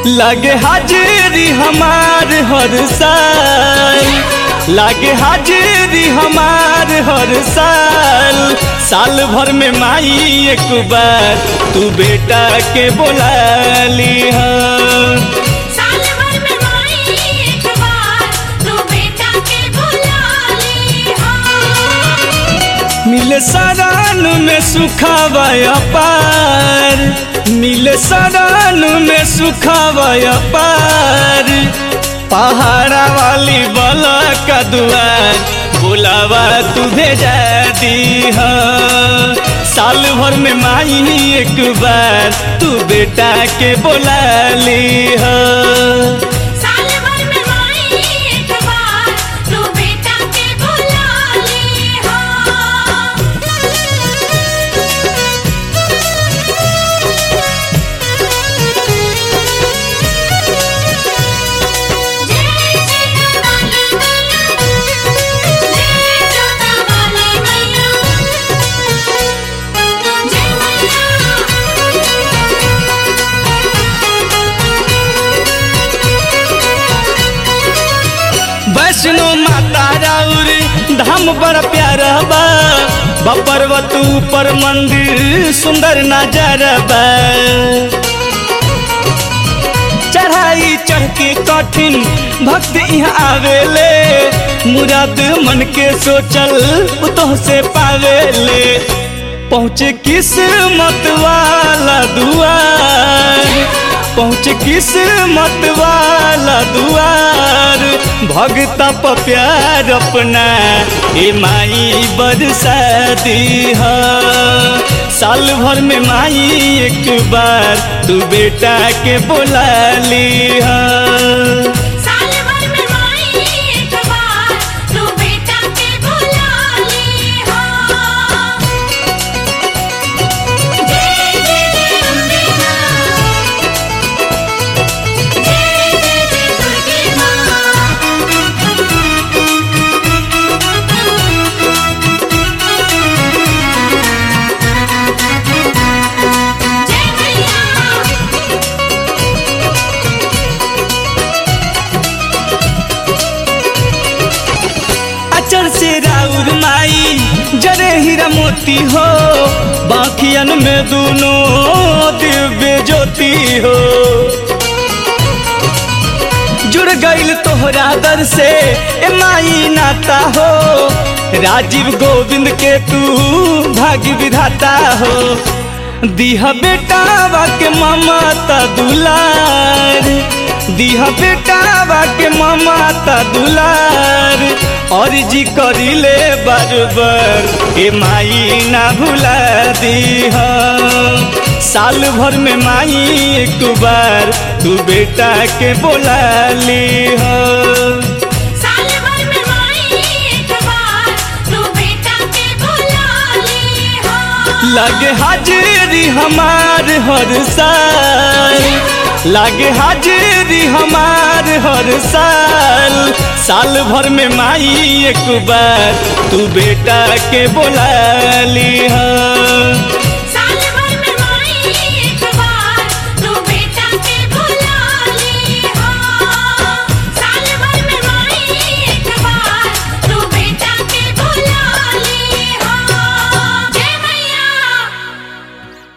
लागे हाजिरी हमार हर साल लागे हाजिरी हमार हर साल साल भर में माई एक बार तू बेटा के बोला ली साल भर में माई एक बार तू बेटा के बुला ली हो मिले सरान में सुखावाया पार मिले सरान में सुखावाया पार पहाड़ा वाली बला का दुआर बुलावा तू भेजा दी साल भर में माई एक बार तू बेटा के बोला ली साल भर में माई एक बार तू बेटा के बुला ली हो जय जय वाली मैया जय जोता वाली मैया जय वैष्णो माता राउर धाम बड़ा प्यारा बा बा पर्वत ऊपर मंदिर सुंदर नजारा बा चढ़ाई चढ़ के कठिन भक्त यहाँ आवेले मुराद मन के सोचल उतोह से पावेले पहुँचे किस्मत वाला दुआर पहुँचे किस्मत वाला दुआर भगता प प्यार अपना ए माई बरसा दी साल भर में माई एक बार तू बेटा के बोला ली साल भर में माई एक बार तू बेटा के बुला ली हो जय जय जय अम्बे मां जय जय जय दुर्गे मां जय मैया अचर से राउर माई जरे हीरा मोती हो बाकियन में दोनों दिव्य ज्योति हो जुड़ गईल तोहरा दर से ए माई नाता हो राजीव गोविंद के तू भाग्य विधाता हो दिहा बेटा के ममता दुलार दिहा बेटा के ममता दुलार और जी करिले बार बार ए माई ना भुला दीहा साल भर में माई एक बार तू बेटा के बोला ली साल भर में माई एक बार तू बेटा के बुला ली हो लागे हाजिरी हमार हर साल लागे हाजिरी हमार हर साल साल भर में माई एक बार तू बेटा के बोला ली